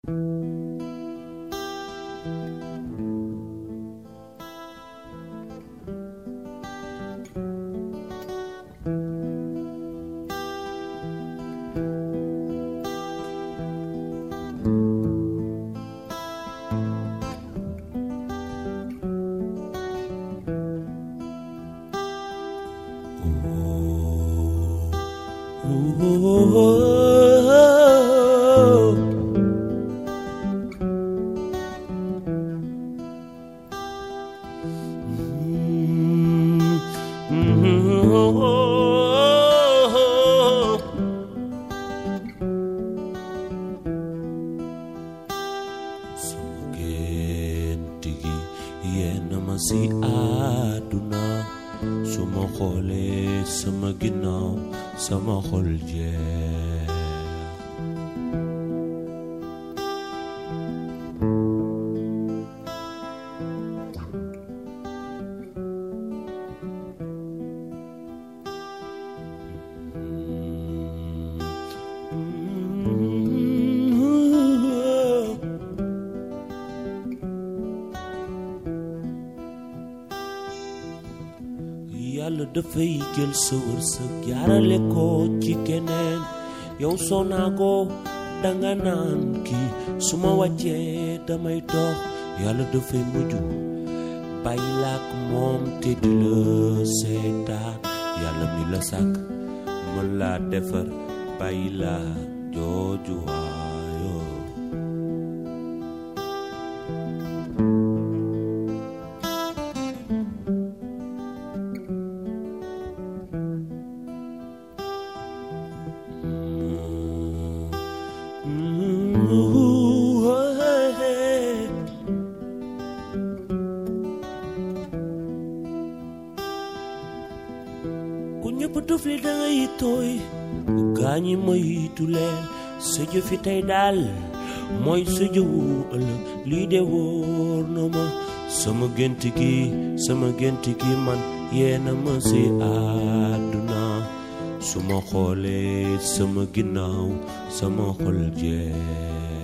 sama gént gi yenn ma si àdduna su ma xoolee sama ginnaaw sama xol jeex yàlla dafay jël sa wërsëg jaarale ko ci keneen yow soo naago danga naan kii su ma wàccee damay dox yàlla dafay mujj bàyyi laak moom te di la seetaan yàlla mi la sàkk mën laa defar bàyyi laa jooju waayoo ku ñëpp tufli da ngay tooy gaañi moytu leen sa jëfi tey daal mooy sa jëwu ëllëg lii de wóor na ma sama gént gi sama gént gi man yeena ma si àdduna su ma xoolee sama ginnaaw sama xol jeex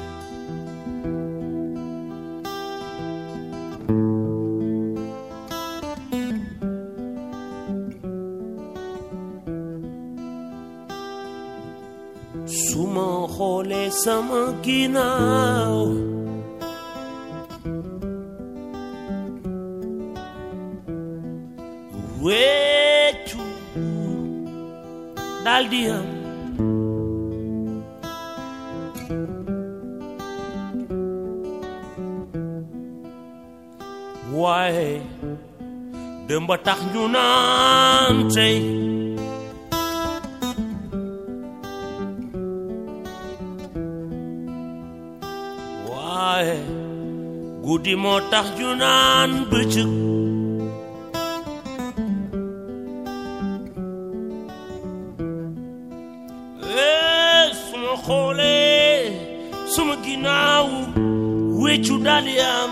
su ma xoolee sama ginnaaw weccu daldi am waaye dëmba tax ñu naan tey waaye guddi moo tax ju naan bëccëg ee suma xoolee suma ginnaaw weccu dali am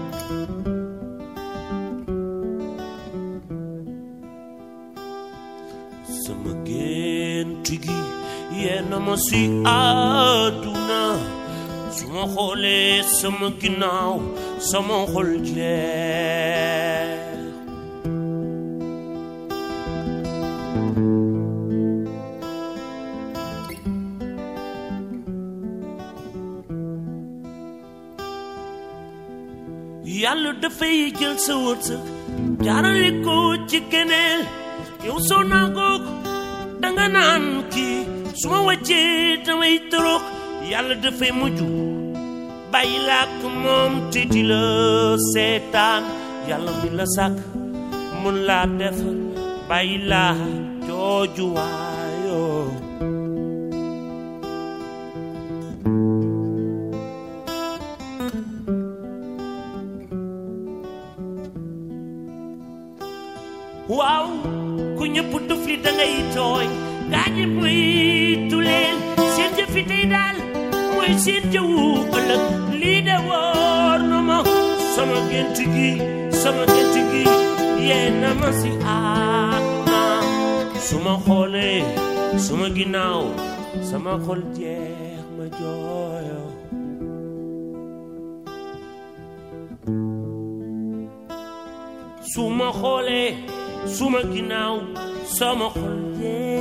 sama gént gi yenn ma si àdduna su ma xoolee sama ginnaaw sama xol jeex yàlla dafay jël sa wërsëg jaarale ko ci keneen yow soo naagoog danga naan kii su ma wàccee damay torox yàlla dafay mujj bàyyi laak moom te di la seetaan yàlla mi la sàkk mun laa defar bàyyi laa jooju waayoo waaw ku ñëpp tufli dangay tooñ gaañi moytu leen seen jëfi tey daal mooy seen jëwu ëllëg lii de wóor na ma sama gént gi sama gént gi yee na ma si àdduna su ma xoolee suma ginnaaw sama xol jeex ma jooyo su ma xoolee suma ginnaaw sama xol dee